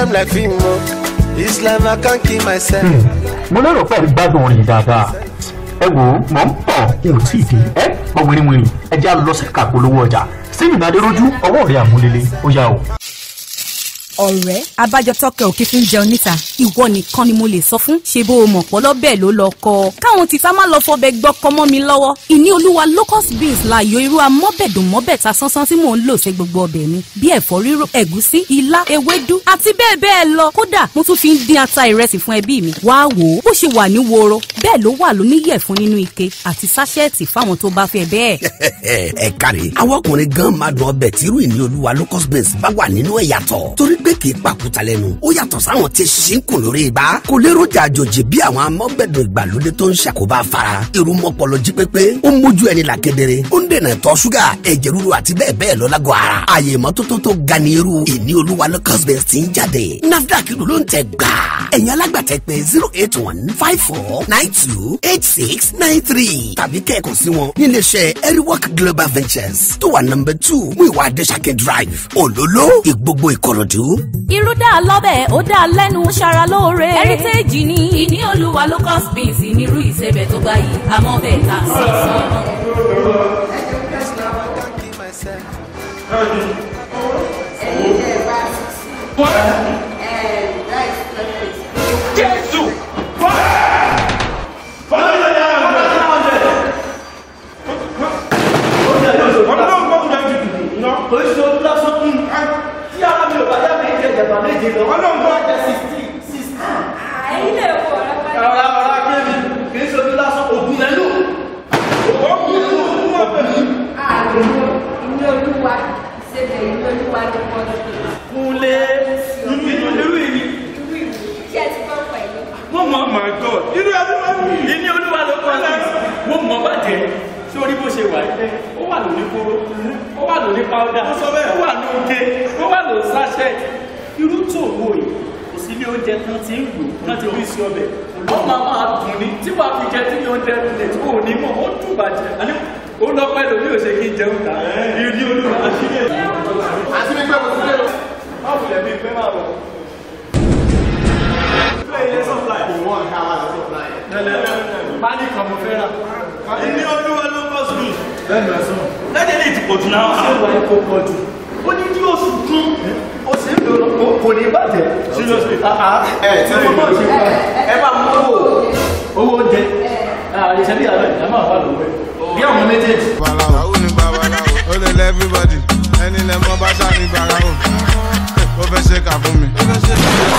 Islam like film o. Islam I can't kill myself. mo lérò pé ẹ gbádùn orin yìí dáadáa ẹ wò ó mọ̀ ń pọ̀ n ò tí ì dé ẹ pọ̀ wìrìwìrì ẹ já lọ sí kàpolówó ọjà sínú ìdádérójú ọwọ́ rẹ̀ àmúlélẹ̀ ó yá o. ọ̀rẹ́ abájọ tọkẹ òkè fi ń jẹun níta ìwọ nìkan ni mo lè sọ fún ṣe bó o mọ̀ pọ́lọ́ bẹ́ẹ̀ ló lọ kọ́ ọ káwọn tìta má lọ fọbẹ̀ gbọ́kọ mọ́ mi lọ́wọ́ ìní olúwa locust beans láàyò irú amọ́bẹ̀dùn mọ́bẹ̀ta sánsán tí mò ń lò ṣe gbogbo ọbẹ̀ mi bí ẹ̀fọ́ rírò ẹ̀gúsí ilá ewédú àti bẹ́ẹ̀ bẹ́ẹ̀ lọ kódà mo tún fi ń dín ata ìrẹsì fún ẹbí mi wá wò ó bó ṣe wà ní woro bẹ́ẹ̀ ló wà lóníyẹ̀fun nínú ike àti sáṣẹ́ẹ̀tì fáwọn tó bá fẹ́ bẹ́ẹ̀. ẹ káre àwọn ọkùnrin gan máa dùn ọbẹ̀ tírú ìní olúwa locust beans bá wà nínú ẹ̀ yàtọ̀ torí pé kì í pàkúta lẹ́nu ó yàtọ̀ sáwọn tí ṣínkùn lórí ibà kò léròjà àjòjì bí àwọn amọ́bẹ̀dùn ìgbàlódé tó ń ṣàkóbá fara irú mọ́pọlọ jí pépé ó ń mójú ẹni là kedere ó ń dènà ìtọ̀ ṣúgà ẹ̀jẹ̀ ríru àti bẹ́ẹ̀ bẹ́ẹ̀ lọ lágọ̀ ara àyè ìmọ́tótó tó ga ní irú ìní olúwa locust beans ti ń jáde nafdac ló ń tẹ gbà ẹ̀yin alágbàtẹ́ pé zero eight one five four nine two eight six nine three tàbí kẹ́ẹ̀kan sí wọn níléeṣẹ́ eriwork global ventures tó wà nọmba two muiwa adesake drive olólo ìgbogbo ìkòròdú. irú dá lọ́bẹ̀ ó dá lẹ́nu ṣara lóore. heritage ni ìní olúwa locust beans nírú ìsebẹ̀ tó gbáyé àmọ́ bẹ́ẹ̀ ta sí Islam I can't kill myself. Jésù. Kúnlé inú irú ìní. Mo mọ̀ my God. Irú ẹbí máa ń bì. Ìní olúwa ló kọ́ sí. Mo mọ̀ bàjẹ́. Sórí bó ṣe wà yìí. Ó wà lóní kóró. Ó wà lóní pàwọ́dà. Ó wà ní oge. Ó wà lóní sáṣẹ́. Irú tó wò yìí. Kò sí ilé oúnjẹ tán ti ń lò. Tán ti rí sí ọbẹ̀. Ó máa máa dùn ní. Tí wàá fi jẹ tí ní oúnjẹ lè tí kò ní mọ̀. Ó dùn bàjẹ́. Àní ó lọ pẹ́ lómi ò ṣe kí n jẹun ta. Ìní olúwa àṣírí ẹ̀. Àti mi pẹ́ mo ti dé o. Má wulẹ̀ bí pẹ́ máa bọ̀. Pálí kan mo fẹ́ rà. Ìní olúwa ló kọ́ sí mi. Bẹ́ẹ̀ni ẹ̀sán. Lẹ́jẹ̀ lè ti pọ̀ jù náà. Ṣé ìwà epo pọ̀ jù? Ó ní kí oṣù kan. Ó sì ń lò ó kò ní bàjẹ́. Seriously. Ẹ tí mo náà ṣe fún ẹ bá mú owó owó oúnjẹ. Àyẹ̀ṣẹ́ bí àlọ́ ìjà máa wà lówó ẹ̀. Bí àwọn méjèèjì. babaláwo ni babaláwo ó lè lẹ everybody ẹni lẹ mọ bá ṣáà ní bàrà o ó fẹ́ ṣe kà fún mi